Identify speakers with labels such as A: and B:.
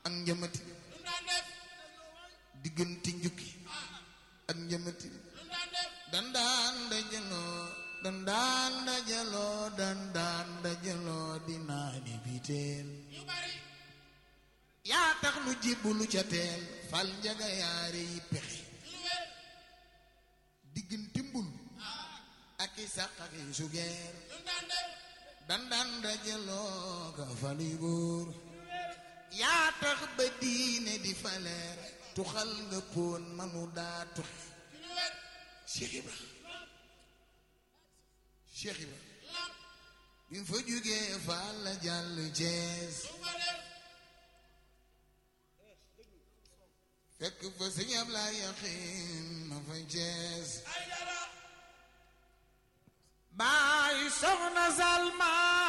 A: ak njamati
B: lu daan def
A: diggante njukki ak njamati
B: lu daan def
A: dandaan dajaloo dandaan dajaloo dandaan dajaloo di naani biteel
B: yu bari
A: yaa tax nu jébbalu ca teel fal njaga yaare yi pexe
B: lu wér
A: diggante mbul ak i sàq ak i sugeer
B: lu daan def
A: dandaan dajaloo ka fali góor yaa tax ba diine di faleer tuxal nga poon manu daa tuxe
B: lu wér
A: Cheikh Ibra Cheikh Ibra
B: lam
A: bi mu fa jógee faal la jàll Cees
B: lu fa def
A: fekk fa sëñ Ablaay Yaxin ma fa Cees
B: ay dara
A: baay soxna Salma